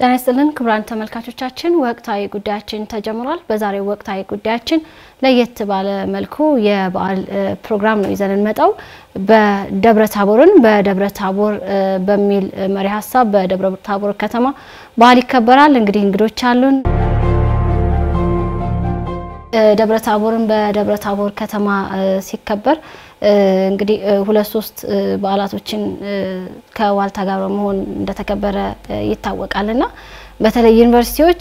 ጤና ይስጥልን ክቡራን ተመልካቾቻችን፣ ወቅታዊ ጉዳያችን ተጀምሯል። በዛሬው ወቅታዊ ጉዳያችን ለየት ባለ መልኩ የበዓል ፕሮግራም ነው ይዘን እንመጣው በደብረ ታቦርን በደብረ ታቦር በሚል መሪ ሀሳብ በደብረ ታቦር ከተማ በዓል ይከበራል። እንግዲህ እንግዶች አሉን። ደብረ ታቦርን በደብረ ታቦር ከተማ ሲከበር እንግዲህ ሁለት ሶስት በዓላቶችን ከዋልታ ጋር በመሆን እንደተከበረ ይታወቃልና በተለይ ዩኒቨርሲቲዎች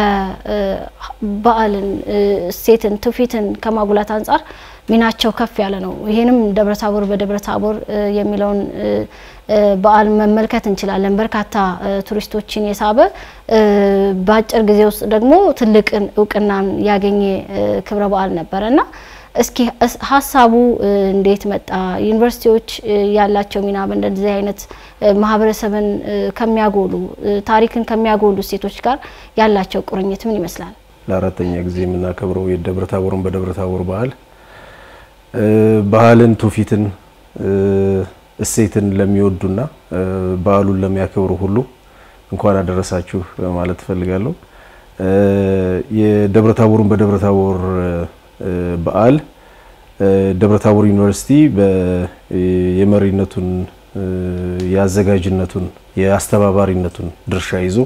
ለበዓልን እሴትን፣ ትውፊትን ከማጉላት አንጻር ሚናቸው ከፍ ያለ ነው። ይህንም ደብረ ታቦር በደብረ ታቦር የሚለውን በዓል መመልከት እንችላለን። በርካታ ቱሪስቶችን የሳበ በአጭር ጊዜ ውስጥ ደግሞ ትልቅን እውቅናን ያገኘ ክብረ በዓል ነበረ እና እስኪ ሀሳቡ እንዴት መጣ? ዩኒቨርሲቲዎች ያላቸው ሚና በእንደዚህ አይነት ማህበረሰብን ከሚያጎሉ ታሪክን ከሚያጎሉ እሴቶች ጋር ያላቸው ቁርኝት ምን ይመስላል? ለአራተኛ ጊዜ የምናከብረው የደብረ ታቦርን በደብረ ታቦር በዓል ባህልን፣ ትውፊትን፣ እሴትን ለሚወዱና በዓሉን ለሚያከብሩ ሁሉ እንኳን አደረሳችሁ ማለት እፈልጋለሁ። የደብረ ታቦርን በደብረ ታቦር በዓል ደብረ ታቦር ዩኒቨርሲቲ የመሪነቱን የአዘጋጅነቱን የአስተባባሪነቱን ድርሻ ይዞ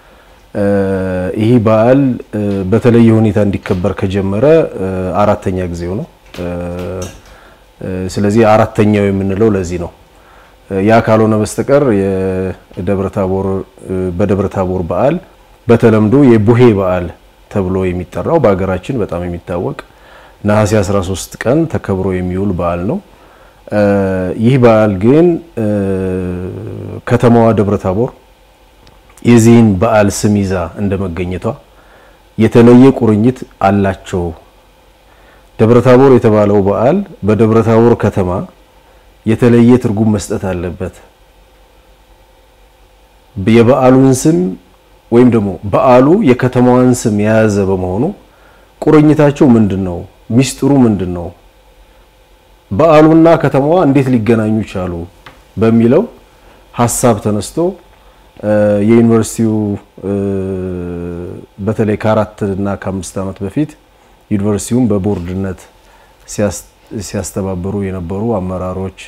ይህ በዓል በተለየ ሁኔታ እንዲከበር ከጀመረ አራተኛ ጊዜው ነው። ስለዚህ አራተኛው የምንለው ለዚህ ነው። ያ ካልሆነ በስተቀር የደብረ ታቦር በደብረ ታቦር በዓል በተለምዶ የቡሄ በዓል ተብሎ የሚጠራው በሀገራችን በጣም የሚታወቅ ነሐሴ 13 ቀን ተከብሮ የሚውል በዓል ነው። ይህ በዓል ግን ከተማዋ ደብረ ታቦር የዚህን በዓል ስም ይዛ እንደመገኘቷ የተለየ ቁርኝት አላቸው። ደብረ ታቦር የተባለው በዓል በደብረ ታቦር ከተማ የተለየ ትርጉም መስጠት አለበት። የበዓሉን ስም ወይም ደግሞ በዓሉ የከተማዋን ስም የያዘ በመሆኑ ቁርኝታቸው ምንድን ነው? ሚስጥሩ ምንድን ነው? በዓሉና ከተማዋ እንዴት ሊገናኙ ቻሉ? በሚለው ሀሳብ ተነስቶ የዩኒቨርሲቲው በተለይ ከአራት እና ከአምስት ዓመት በፊት ዩኒቨርሲቲውን በቦርድነት ሲያስተባበሩ የነበሩ አመራሮች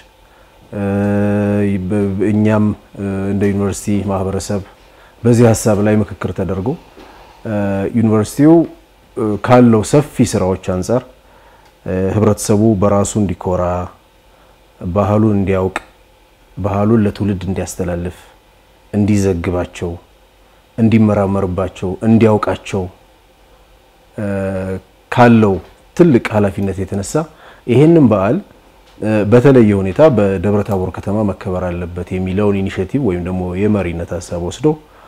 እኛም እንደ ዩኒቨርሲቲ ማህበረሰብ በዚህ ሀሳብ ላይ ምክክር ተደርጎ ዩኒቨርሲቲው ካለው ሰፊ ስራዎች አንጻር ህብረተሰቡ በራሱ እንዲኮራ፣ ባህሉን እንዲያውቅ፣ ባህሉን ለትውልድ እንዲያስተላልፍ፣ እንዲዘግባቸው፣ እንዲመራመርባቸው፣ እንዲያውቃቸው ካለው ትልቅ ኃላፊነት የተነሳ ይሄንን በዓል በተለየ ሁኔታ በደብረ ታቦር ከተማ መከበር አለበት የሚለውን ኢኒሼቲቭ ወይም ደግሞ የመሪነት ሀሳብ ወስዶ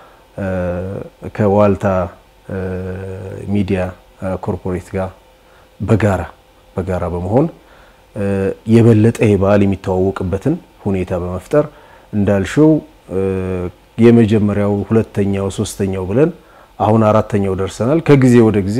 ከዋልታ ሚዲያ ኮርፖሬት ጋር በጋራ በጋራ በመሆን የበለጠ ይህ በዓል የሚተዋወቅበትን ሁኔታ በመፍጠር እንዳልሽው የመጀመሪያው፣ ሁለተኛው፣ ሶስተኛው ብለን አሁን አራተኛው ደርሰናል። ከጊዜ ወደ ጊዜ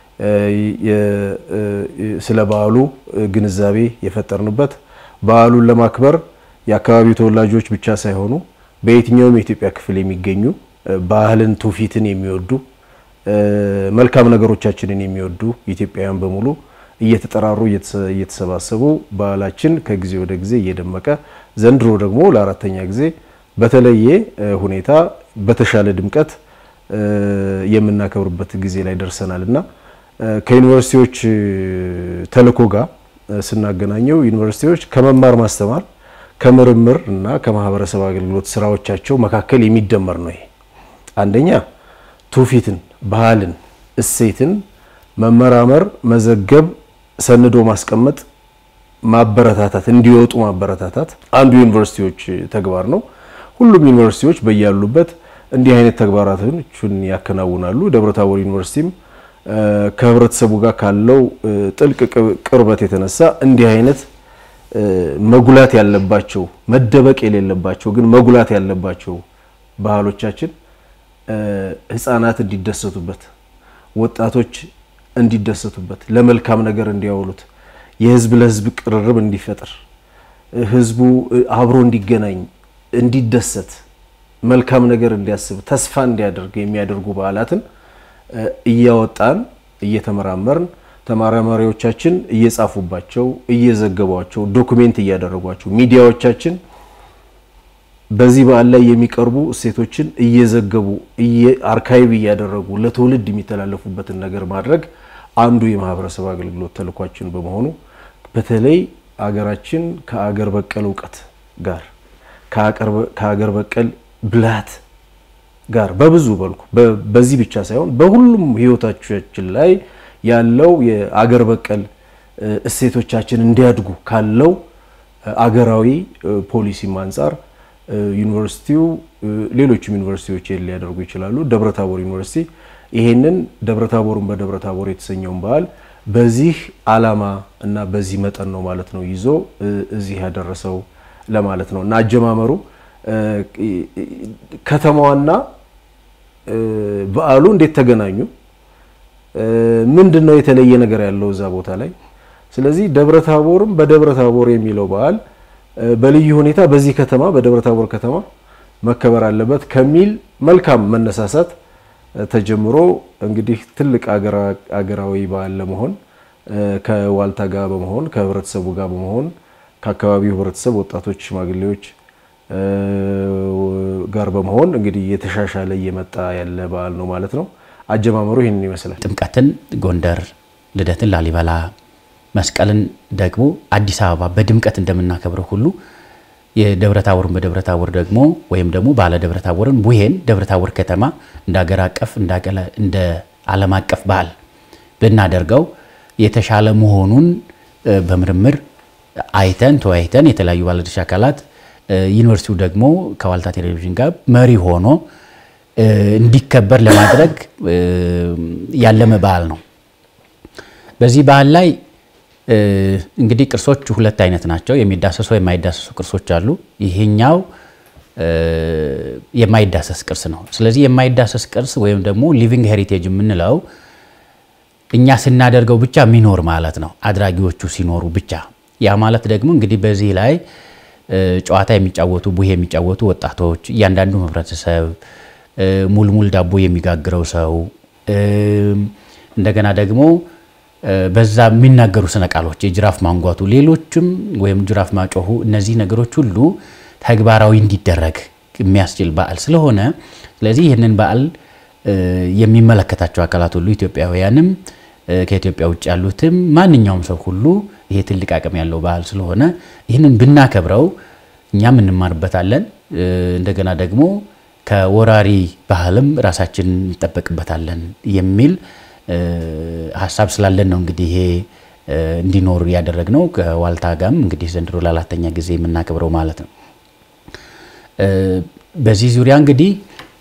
ስለ በዓሉ ግንዛቤ የፈጠርንበት በዓሉን ለማክበር የአካባቢው ተወላጆች ብቻ ሳይሆኑ በየትኛውም የኢትዮጵያ ክፍል የሚገኙ ባህልን፣ ትውፊትን የሚወዱ መልካም ነገሮቻችንን የሚወዱ ኢትዮጵያውያን በሙሉ እየተጠራሩ እየተሰባሰቡ ባህላችን ከጊዜ ወደ ጊዜ እየደመቀ ዘንድሮ ደግሞ ለአራተኛ ጊዜ በተለየ ሁኔታ በተሻለ ድምቀት የምናከብርበት ጊዜ ላይ ደርሰናል እና ከዩኒቨርሲቲዎች ተልዕኮ ጋር ስናገናኘው ዩኒቨርሲቲዎች ከመማር ማስተማር ከምርምር እና ከማህበረሰብ አገልግሎት ስራዎቻቸው መካከል የሚደመር ነው። ይሄ አንደኛ ትውፊትን፣ ባህልን፣ እሴትን መመራመር፣ መዘገብ፣ ሰንዶ ማስቀመጥ፣ ማበረታታት፣ እንዲወጡ ማበረታታት አንዱ ዩኒቨርሲቲዎች ተግባር ነው። ሁሉም ዩኒቨርሲቲዎች በያሉበት እንዲህ አይነት ተግባራቶችን ያከናውናሉ። ደብረ ታቦር ዩኒቨርሲቲም ከህብረተሰቡ ጋር ካለው ጥልቅ ቅርበት የተነሳ እንዲህ አይነት መጉላት ያለባቸው መደበቅ የሌለባቸው ግን መጉላት ያለባቸው ባህሎቻችን ህፃናት እንዲደሰቱበት፣ ወጣቶች እንዲደሰቱበት፣ ለመልካም ነገር እንዲያውሉት፣ የህዝብ ለህዝብ ቅርርብ እንዲፈጥር፣ ህዝቡ አብሮ እንዲገናኝ፣ እንዲደሰት መልካም ነገር እንዲያስብ ተስፋ እንዲያደርግ የሚያደርጉ በዓላትን እያወጣን እየተመራመርን ተመራማሪዎቻችን እየጻፉባቸው እየዘገቧቸው ዶኩሜንት እያደረጓቸው ሚዲያዎቻችን በዚህ በዓል ላይ የሚቀርቡ እሴቶችን እየዘገቡ አርካይቭ እያደረጉ ለትውልድ የሚተላለፉበትን ነገር ማድረግ አንዱ የማህበረሰብ አገልግሎት ተልኳችን በመሆኑ በተለይ አገራችን ከአገር በቀል እውቀት ጋር ከአገር በቀል ብልሃት ጋር በብዙ መልኩ በዚህ ብቻ ሳይሆን በሁሉም ህይወታችን ላይ ያለው የአገር በቀል እሴቶቻችን እንዲያድጉ ካለው አገራዊ ፖሊሲም አንጻር ዩኒቨርሲቲው ሌሎችም ዩኒቨርሲቲዎች ሊያደርጉ ይችላሉ። ደብረታቦር ዩኒቨርሲቲ ይሄንን ደብረታቦርን በደብረታቦር የተሰኘውን በዓል በዚህ ዓላማ እና በዚህ መጠን ነው ማለት ነው ይዞ እዚህ ያደረሰው ለማለት ነው እና አጀማመሩ ከተማዋና በዓሉ እንዴት ተገናኙ? ምንድን ነው የተለየ ነገር ያለው እዛ ቦታ ላይ? ስለዚህ ደብረታቦርም በደብረታቦር የሚለው በዓል በልዩ ሁኔታ በዚህ ከተማ በደብረታቦር ከተማ መከበር አለበት ከሚል መልካም መነሳሳት ተጀምሮ እንግዲህ ትልቅ አገራዊ በዓል ለመሆን ከዋልታ ጋር በመሆን ከህብረተሰቡ ጋር በመሆን ከአካባቢው ህብረተሰብ ወጣቶች፣ ሽማግሌዎች ጋር በመሆን እንግዲህ የተሻሻለ እየመጣ ያለ በዓል ነው ማለት ነው። አጀማመሩ ይህንን ይመስላል። ጥምቀትን ጎንደር፣ ልደትን ላሊበላ፣ መስቀልን ደግሞ አዲስ አበባ በድምቀት እንደምናከብረው ሁሉ የደብረታቦርን በደብረታቦር ደግሞ ወይም ደግሞ ባለ ደብረታቦርን ቡሄን ደብረታቦር ከተማ እንደ ሀገር አቀፍ እንደ ዓለም አቀፍ በዓል ብናደርገው የተሻለ መሆኑን በምርምር አይተን ተወያይተን የተለያዩ ባለድርሻ አካላት ዩኒቨርሲቲው ደግሞ ከዋልታ ቴሌቪዥን ጋር መሪ ሆኖ እንዲከበር ለማድረግ ያለመ በዓል ነው። በዚህ በዓል ላይ እንግዲህ ቅርሶች ሁለት አይነት ናቸው። የሚዳሰሱ የማይዳሰሱ ቅርሶች አሉ። ይሄኛው የማይዳሰስ ቅርስ ነው። ስለዚህ የማይዳሰስ ቅርስ ወይም ደግሞ ሊቪንግ ሄሪቴጅ የምንለው እኛ ስናደርገው ብቻ የሚኖር ማለት ነው፣ አድራጊዎቹ ሲኖሩ ብቻ። ያ ማለት ደግሞ እንግዲህ በዚህ ላይ ጨዋታ የሚጫወቱ ቡሄ የሚጫወቱ ወጣቶች፣ እያንዳንዱ ህብረተሰብ፣ ሙልሙል ዳቦ የሚጋግረው ሰው፣ እንደገና ደግሞ በዛ የሚናገሩ ስነ ቃሎች የጅራፍ ማንጓቱ፣ ሌሎችም ወይም ጅራፍ ማጮሁ፣ እነዚህ ነገሮች ሁሉ ተግባራዊ እንዲደረግ የሚያስችል በዓል ስለሆነ ስለዚህ ይህንን በዓል የሚመለከታቸው አካላት ሁሉ ኢትዮጵያውያንም ከኢትዮጵያ ውጭ ያሉትም ማንኛውም ሰው ሁሉ ይሄ ትልቅ አቅም ያለው በዓል ስለሆነ ይህንን ብናከብረው እኛም እንማርበታለን። እንደገና ደግሞ ከወራሪ ባህልም ራሳችን እንጠበቅበታለን የሚል ሀሳብ ስላለን ነው እንግዲህ ይሄ እንዲኖር ያደረግነው። ከዋልታ ጋም እንግዲህ ዘንድሮ ለአራተኛ ጊዜ የምናከብረው ማለት ነው። በዚህ ዙሪያ እንግዲህ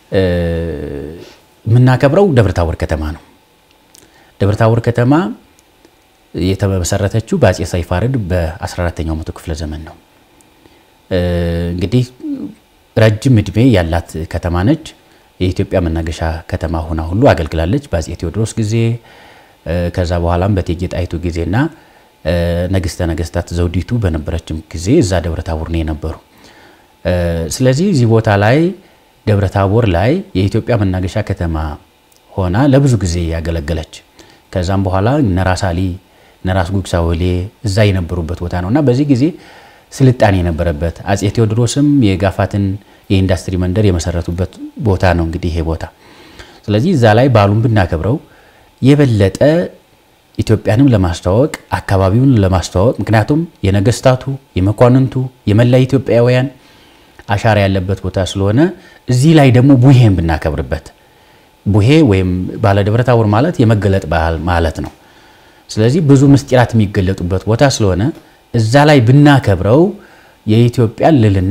የምናከብረው ደብረታቦር ከተማ ነው። ደብረታቦር ከተማ የተመሰረተችው በአጼ ሰይፋርድ በ14ኛው መቶ ክፍለ ዘመን ነው። እንግዲህ ረጅም እድሜ ያላት ከተማ ነች። የኢትዮጵያ መናገሻ ከተማ ሆና ሁሉ አገልግላለች። በአጼ ቴዎድሮስ ጊዜ ከዛ በኋላም በእቴጌ ጣይቱ ጊዜና ንግስተ ነገስታት ዘውዲቱ በነበረችም ጊዜ እዛ ደብረታቦር ነው የነበሩ። ስለዚህ እዚህ ቦታ ላይ ደብረታቦር ላይ የኢትዮጵያ መናገሻ ከተማ ሆና ለብዙ ጊዜ ያገለገለች ከዛም በኋላ ነራስ አሊ ነራስ ጉግሳ ወሌ እዛ የነበሩበት ቦታ ነው እና በዚህ ጊዜ ስልጣኔ የነበረበት አጼ ቴዎድሮስም የጋፋትን የኢንዱስትሪ መንደር የመሰረቱበት ቦታ ነው እንግዲህ ይሄ ቦታ። ስለዚህ እዛ ላይ በዓሉን ብናከብረው የበለጠ ኢትዮጵያንም ለማስተዋወቅ አካባቢውን ለማስተዋወቅ ምክንያቱም የነገስታቱ የመኳንንቱ የመላ ኢትዮጵያውያን አሻራ ያለበት ቦታ ስለሆነ እዚህ ላይ ደግሞ ቡሄን ብናከብርበት ቡሄ ወይም ባለ ደብረታቦር ማለት የመገለጥ ባህል ማለት ነው። ስለዚህ ብዙ ምስጢራት የሚገለጡበት ቦታ ስለሆነ እዛ ላይ ብናከብረው የኢትዮጵያን ልልና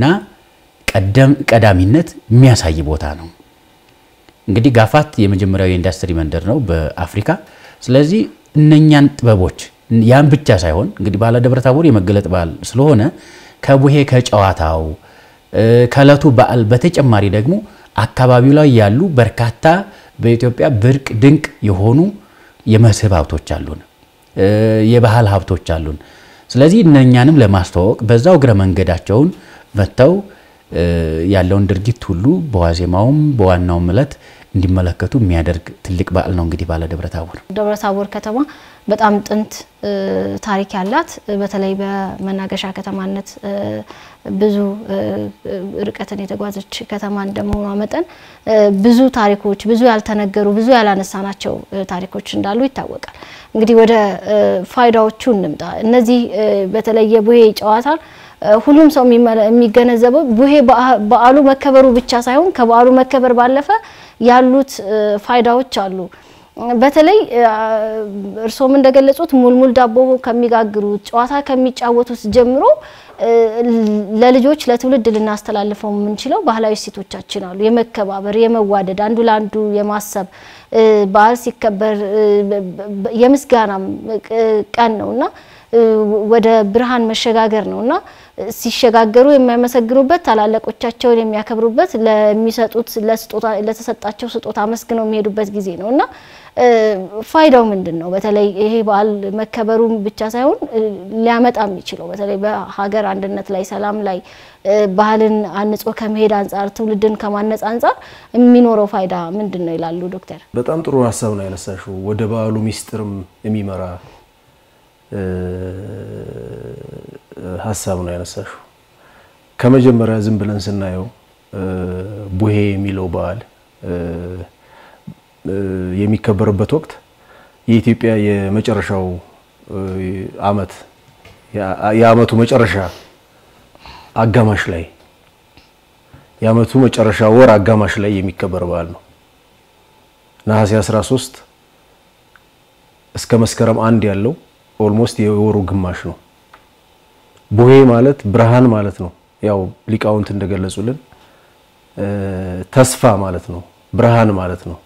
ቀዳሚነት የሚያሳይ ቦታ ነው። እንግዲህ ጋፋት የመጀመሪያው የኢንዱስትሪ መንደር ነው በአፍሪካ። ስለዚህ እነኛን ጥበቦች ያን ብቻ ሳይሆን እንግዲህ ባለ ደብረታቦር የመገለጥ በዓል ስለሆነ ከቡሄ ከጨዋታው ከእለቱ በዓል በተጨማሪ ደግሞ አካባቢው ላይ ያሉ በርካታ በኢትዮጵያ ብርቅ ድንቅ የሆኑ የመስህብ ሀብቶች አሉን፣ የባህል ሀብቶች አሉን። ስለዚህ እነኛንም ለማስተዋወቅ በዛው እግረ መንገዳቸውን መጥተው ያለውን ድርጊት ሁሉ በዋዜማውም በዋናውም ዕለት እንዲመለከቱ የሚያደርግ ትልቅ በዓል ነው። እንግዲህ ባለ ደብረ ታቦር ደብረ ታቦር ከተማ በጣም ጥንት ታሪክ ያላት በተለይ በመናገሻ ከተማነት ብዙ ርቀትን የተጓዘች ከተማ እንደመሆኗ መጠን ብዙ ታሪኮች፣ ብዙ ያልተነገሩ፣ ብዙ ያላነሳናቸው ታሪኮች እንዳሉ ይታወቃል። እንግዲህ ወደ ፋይዳዎቹ እንምጣ። እነዚህ በተለይ የቡሄ ጨዋታ ሁሉም ሰው የሚገነዘበው ቡሄ በዓሉ መከበሩ ብቻ ሳይሆን ከበዓሉ መከበር ባለፈ ያሉት ፋይዳዎች አሉ። በተለይ እርስዎም እንደገለጹት ሙልሙል ዳቦ ከሚጋግሩት ጨዋታ ከሚጫወቱት ጀምሮ ለልጆች ለትውልድ ልናስተላልፈው የምንችለው ባህላዊ እሴቶቻችን አሉ። የመከባበር፣ የመዋደድ፣ አንዱ ለአንዱ የማሰብ በዓል ሲከበር የምስጋናም ቀን ነውና ወደ ብርሃን መሸጋገር ነውና ሲሸጋገሩ የሚያመሰግኑበት ታላላቆቻቸውን የሚያከብሩበት ለሚሰጡት ለተሰጣቸው ስጦታ አመስግነው የሚሄዱበት ጊዜ ነው እና ፋይዳው ምንድን ነው? በተለይ ይሄ በዓል መከበሩ ብቻ ሳይሆን ሊያመጣ የሚችለው በተለይ በሀገር አንድነት ላይ፣ ሰላም ላይ ባህልን አንጾ ከመሄድ አንጻር ትውልድን ከማነጽ አንጻር የሚኖረው ፋይዳ ምንድን ነው ይላሉ ዶክተር? በጣም ጥሩ ሀሳብ ነው ያነሳሽው። ወደ በዓሉ ሚስጥርም የሚመራ ሀሳብ ነው ያነሳሽው። ከመጀመሪያ ዝም ብለን ስናየው ቡሄ የሚለው በዓል የሚከበርበት ወቅት የኢትዮጵያ የመጨረሻው ዓመት የዓመቱ መጨረሻ አጋማሽ ላይ የዓመቱ መጨረሻ ወር አጋማሽ ላይ የሚከበር በዓል ነው። ነሐሴ 13 እስከ መስከረም አንድ ያለው ኦልሞስት የወሩ ግማሽ ነው። ቡሄ ማለት ብርሃን ማለት ነው። ያው ሊቃውንት እንደገለጹልን ተስፋ ማለት ነው፣ ብርሃን ማለት ነው።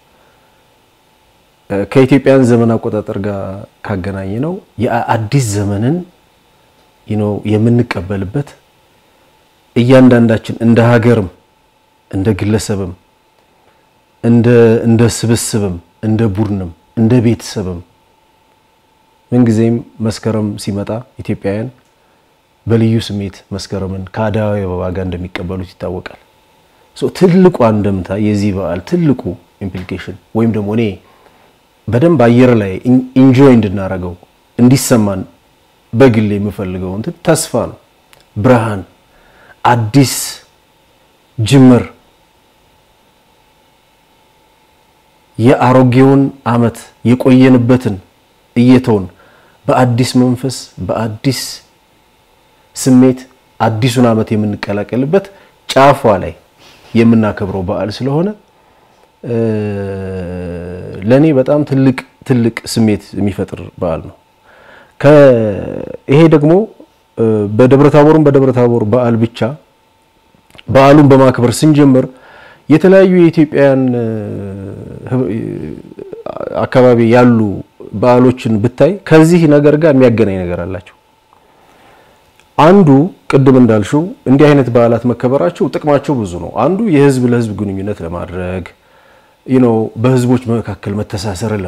ከኢትዮጵያን ዘመን አቆጣጠር ጋር ካገናኘ ነው የአዲስ ዘመንን ነው የምንቀበልበት እያንዳንዳችን እንደ ሀገርም እንደ ግለሰብም እንደ እንደ ስብስብም እንደ ቡድንም እንደ ቤተሰብም ምንጊዜም መስከረም ሲመጣ ኢትዮጵያውያን በልዩ ስሜት መስከረምን ከአደይ አበባ ጋር እንደሚቀበሉት ይታወቃል። ትልቁ አንድምታ የዚህ በዓል ትልቁ ኢምፕሊኬሽን ወይም ደግሞ እኔ በደንብ አየር ላይ ኢንጆይ እንድናረገው እንዲሰማን በግል የምፈልገው እንትን ተስፋ ነው፣ ብርሃን፣ አዲስ ጅምር የአሮጌውን ዓመት የቆየንበትን እየተውን በአዲስ መንፈስ በአዲስ ስሜት አዲሱን ዓመት የምንቀላቀልበት ጫፏ ላይ የምናከብረው በዓል ስለሆነ ለኔ በጣም ትልቅ ትልቅ ስሜት የሚፈጥር በዓል ነው። ይሄ ደግሞ በደብረታቦርም በደብረታቦር በዓል ብቻ በዓሉን በማክበር ስንጀምር የተለያዩ የኢትዮጵያውያን አካባቢ ያሉ በዓሎችን ብታይ ከዚህ ነገር ጋር የሚያገናኝ ነገር አላቸው። አንዱ ቅድም እንዳልሽው እንዲህ አይነት በዓላት መከበራቸው ጥቅማቸው ብዙ ነው። አንዱ የህዝብ ለህዝብ ግንኙነት ለማድረግ ነው፣ በህዝቦች መካከል መተሳሰርን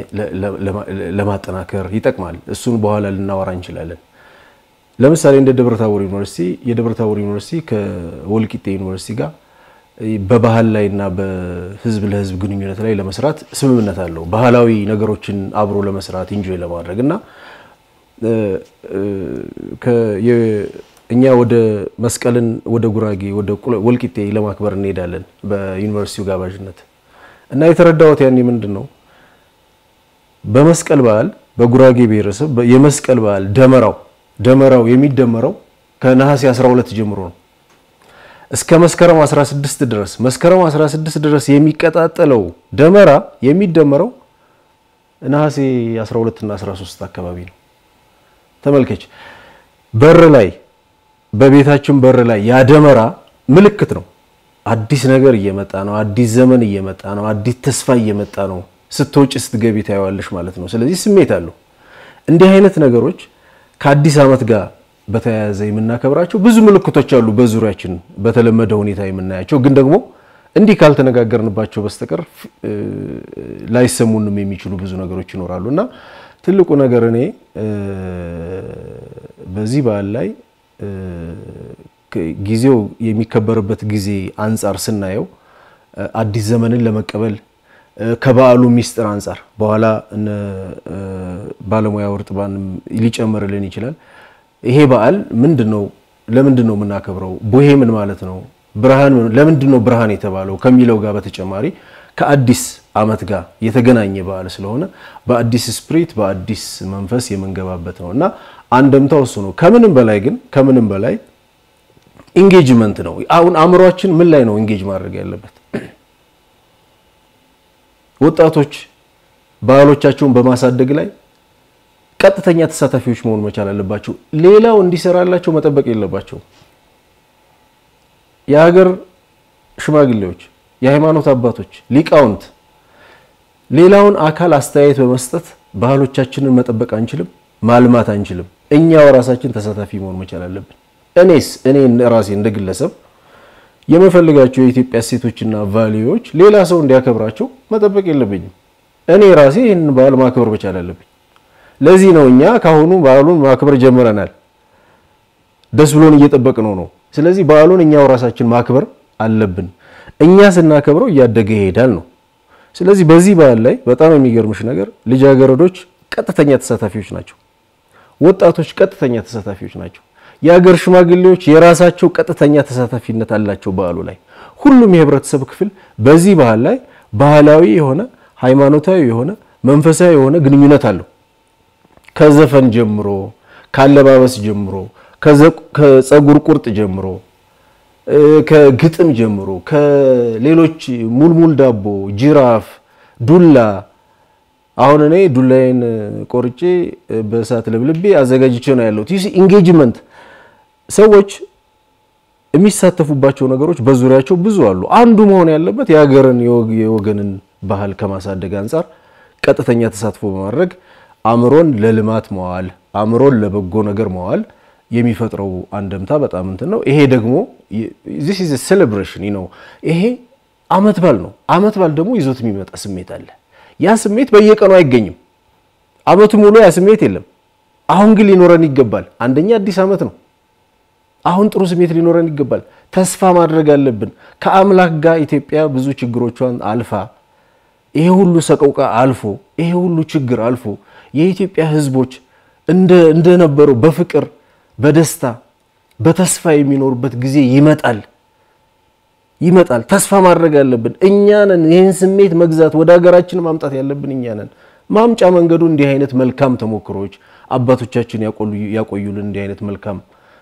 ለማጠናከር ይጠቅማል። እሱን በኋላ ልናወራ እንችላለን። ለምሳሌ እንደ ደብረታቦር ዩኒቨርሲቲ የደብረታቦር ዩኒቨርሲቲ ከወልቂጤ ዩኒቨርሲቲ ጋር በባህል ላይ እና በህዝብ ለህዝብ ግንኙነት ላይ ለመስራት ስምምነት አለው። ባህላዊ ነገሮችን አብሮ ለመስራት ኢንጆይ ለማድረግ እና እኛ ወደ መስቀልን ወደ ጉራጌ ወደ ወልቂጤ ለማክበር እንሄዳለን በዩኒቨርሲቲው ጋባዥነት እና የተረዳሁት ያኔ ምንድን ነው በመስቀል በዓል በጉራጌ ብሔረሰብ የመስቀል በዓል ደመራው ደመራው የሚደመረው ከነሐሴ 12 ጀምሮ ነው እስከ መስከረም 16 ድረስ መስከረም 16 ድረስ የሚቀጣጠለው ደመራ የሚደመረው ነሐሴ 12 እና 13 አካባቢ ነው። ተመልከች፣ በር ላይ በቤታችን በር ላይ ያ ደመራ ምልክት ነው። አዲስ ነገር እየመጣ ነው። አዲስ ዘመን እየመጣ ነው። አዲስ ተስፋ እየመጣ ነው። ስትወጪ ስትገቢ ታየዋለሽ ማለት ነው። ስለዚህ ስሜት አለው። እንዲህ አይነት ነገሮች ከአዲስ ዓመት ጋር በተያያዘ የምናከብራቸው ብዙ ምልክቶች አሉ በዙሪያችን በተለመደ ሁኔታ የምናያቸው ግን ደግሞ እንዲህ ካልተነጋገርንባቸው በስተቀር ላይሰሙንም የሚችሉ ብዙ ነገሮች ይኖራሉ እና ትልቁ ነገር እኔ በዚህ በዓል ላይ ጊዜው የሚከበርበት ጊዜ አንጻር ስናየው አዲስ ዘመንን ለመቀበል ከበዓሉ ሚስጥር አንጻር በኋላ እነ ባለሙያ ወርጥባን ሊጨምርልን ይችላል። ይሄ በዓል ምንድን ነው? ለምንድን ነው የምናከብረው? ቡሄ ምን ማለት ነው? ብርሃን ለምንድን ነው ብርሃን የተባለው ከሚለው ጋር በተጨማሪ ከአዲስ ዓመት ጋር የተገናኘ በዓል ስለሆነ በአዲስ ስፕሪት በአዲስ መንፈስ የምንገባበት ነው እና አንደምታው እሱ ነው። ከምንም በላይ ግን ከምንም በላይ ኢንጌጅመንት ነው። አሁን አእምሯችን ምን ላይ ነው ኢንጌጅ ማድረግ ያለበት? ወጣቶች ባህሎቻቸውን በማሳደግ ላይ ቀጥተኛ ተሳታፊዎች መሆን መቻል አለባቸው። ሌላው እንዲሰራላቸው መጠበቅ የለባቸው። የሀገር ሽማግሌዎች፣ የሃይማኖት አባቶች፣ ሊቃውንት ሌላውን አካል አስተያየት በመስጠት ባህሎቻችንን መጠበቅ አንችልም፣ ማልማት አንችልም። እኛው ራሳችን ተሳታፊ መሆን መቻል አለብን። እኔስ እኔ ራሴ እንደ ግለሰብ የምፈልጋቸው የኢትዮጵያ እሴቶችና ቫሊዩዎች ሌላ ሰው እንዲያከብራቸው መጠበቅ የለብኝም። እኔ ራሴ ይህንን በዓል ማክበር መቻል አለብኝ። ለዚህ ነው እኛ ካሁኑ በዓሉን ማክበር ጀምረናል። ደስ ብሎን እየጠበቅነው ነው። ስለዚህ በዓሉን እኛው ራሳችን ማክበር አለብን። እኛ ስናከብረው እያደገ ይሄዳል ነው። ስለዚህ በዚህ በዓል ላይ በጣም የሚገርምሽ ነገር ልጃገረዶች ቀጥተኛ ተሳታፊዎች ናቸው። ወጣቶች ቀጥተኛ ተሳታፊዎች ናቸው። የሀገር ሽማግሌዎች የራሳቸው ቀጥተኛ ተሳታፊነት አላቸው በዓሉ ላይ። ሁሉም የህብረተሰብ ክፍል በዚህ ባህል ላይ ባህላዊ የሆነ ሃይማኖታዊ የሆነ መንፈሳዊ የሆነ ግንኙነት አለው። ከዘፈን ጀምሮ ከአለባበስ ጀምሮ ከፀጉር ቁርጥ ጀምሮ ከግጥም ጀምሮ ከሌሎች ሙልሙል ዳቦ፣ ጅራፍ፣ ዱላ አሁን እኔ ዱላዬን ቆርጬ በእሳት ለብልቤ አዘጋጅቼ ነው ያለሁት። ይህ ኢንጌጅመንት ሰዎች የሚሳተፉባቸው ነገሮች በዙሪያቸው ብዙ አሉ። አንዱ መሆን ያለበት የሀገርን የወገንን ባህል ከማሳደግ አንጻር ቀጥተኛ ተሳትፎ በማድረግ አእምሮን ለልማት መዋል፣ አእምሮን ለበጎ ነገር መዋል የሚፈጥረው አንደምታ በጣም እንትን ነው። ይሄ ደግሞ this is a celebration ነው። ይሄ አመት በዓል ነው። አመት በዓል ደግሞ ይዞት የሚመጣ ስሜት አለ። ያ ስሜት በየቀኑ አይገኝም። አመቱ ሙሉ ያ ስሜት የለም። አሁን ግን ሊኖረን ይገባል። አንደኛ አዲስ አመት ነው። አሁን ጥሩ ስሜት ሊኖረን ይገባል። ተስፋ ማድረግ አለብን። ከአምላክ ጋር ኢትዮጵያ ብዙ ችግሮቿን አልፋ ይሄ ሁሉ ሰቆቃ አልፎ ይሄ ሁሉ ችግር አልፎ የኢትዮጵያ ሕዝቦች እንደነበረው በፍቅር በደስታ በተስፋ የሚኖሩበት ጊዜ ይመጣል ይመጣል። ተስፋ ማድረግ አለብን። እኛ ነን ይህን ስሜት መግዛት ወደ ሀገራችን ማምጣት ያለብን እኛ ነን። ማምጫ መንገዱ እንዲህ አይነት መልካም ተሞክሮች አባቶቻችን ያቆዩልን እንዲህ አይነት መልካም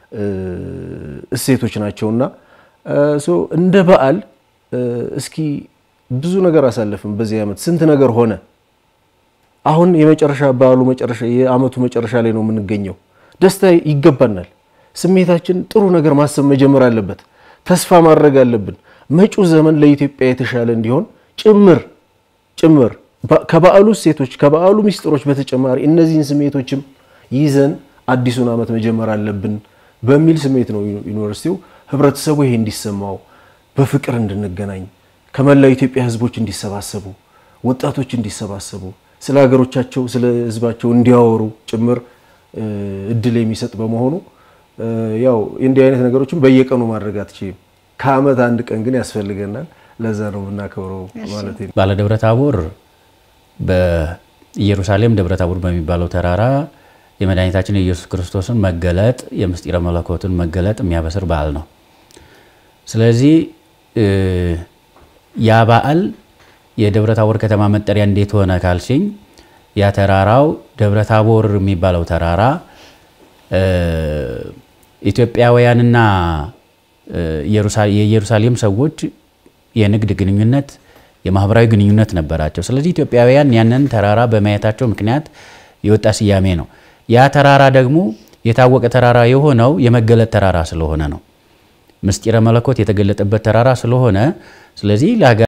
እሴቶች ናቸውና እንደ በዓል እስኪ ብዙ ነገር አሳለፍን በዚህ ዓመት ስንት ነገር ሆነ። አሁን የመጨረሻ በዓሉ መጨረሻ የዓመቱ መጨረሻ ላይ ነው የምንገኘው። ደስታ ይገባናል። ስሜታችን ጥሩ ነገር ማሰብ መጀመር አለበት። ተስፋ ማድረግ አለብን። መጪው ዘመን ለኢትዮጵያ የተሻለ እንዲሆን ጭምር ጭምር ከበዓሉ እሴቶች ከበዓሉ ሚስጥሮች በተጨማሪ እነዚህን ስሜቶችም ይዘን አዲሱን ዓመት መጀመር አለብን በሚል ስሜት ነው ዩኒቨርሲቲው ህብረተሰቡ ይሄ እንዲሰማው በፍቅር እንድንገናኝ ከመላው ኢትዮጵያ ህዝቦች እንዲሰባሰቡ ወጣቶች እንዲሰባሰቡ ስለ ሀገሮቻቸው ስለ ህዝባቸው እንዲያወሩ ጭምር እድል የሚሰጥ በመሆኑ ያው እንዲህ አይነት ነገሮችን በየቀኑ ማድረግ አትችልም። ከዓመት አንድ ቀን ግን ያስፈልገናል። ለዛ ነው የምናከብረው ማለት ነው። ባለ ደብረ ታቦር በኢየሩሳሌም ደብረ ታቦር በሚባለው ተራራ የመድኃኒታችን የኢየሱስ ክርስቶስን መገለጥ የምስጢረ መለኮትን መገለጥ የሚያበስር በዓል ነው። ስለዚህ ያ በዓል የደብረ ታቦር ከተማ መጠሪያ እንዴት ሆነ ካልሽኝ ያ ተራራው ደብረ ታቦር የሚባለው ተራራ ኢትዮጵያውያንና የኢየሩሳሌም ሰዎች የንግድ ግንኙነት፣ የማህበራዊ ግንኙነት ነበራቸው። ስለዚህ ኢትዮጵያውያን ያንን ተራራ በማየታቸው ምክንያት የወጣ ስያሜ ነው። ያ ተራራ ደግሞ የታወቀ ተራራ የሆነው የመገለጥ ተራራ ስለሆነ ነው። ምስጢረ መለኮት የተገለጠበት ተራራ ስለሆነ ስለዚህ